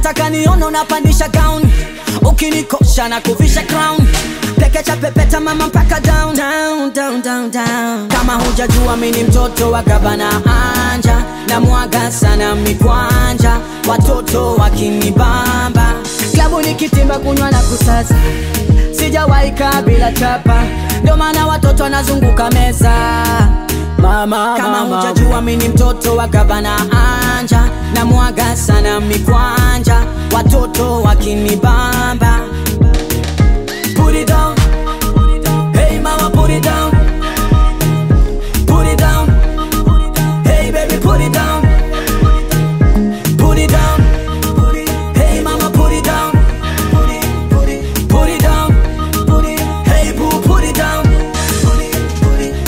nataka nione unapandisha gown ukinikosha na kuvisha crown pekecha pepeta mama mpaka down. Down, down, down, down. kama hujajua mi ni mtoto wa gavana anja na mwaga sana mikwanja watoto wakinibamba klabu nikitimba kunywa na kusaza sijawahi kaa bila chapa ndio maana watoto wanazunguka meza mama, kama hujajua mi ni mtoto wa gavana anja na mwaga sana mikwanja watoto wakinibamba put it down hey mama put it down put it down hey baby put it down put it down hey mama put it down put it put it put it down put it hey boo put it down put it put it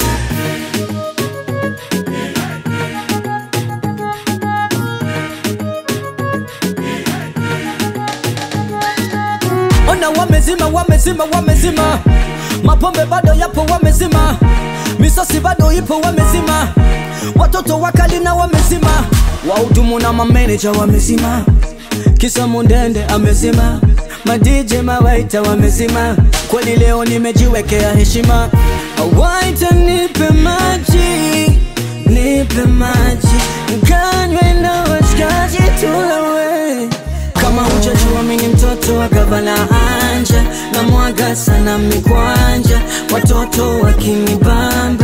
ona wamezima wamezima wamezima mapombe bado yapo wamezima misosi bado ipo wamezima watoto wakali na wamezima wahudumu na mameneja wamezima kisa mundende amezima madije mawaita wamezima kweli leo nimejiwekea heshima waita nipe maji nipe maji kanywe na washikaji tulewe kama hujajua mi ni mtoto wa gavana anja na mwaga sana mikwanja watoto wakinibamba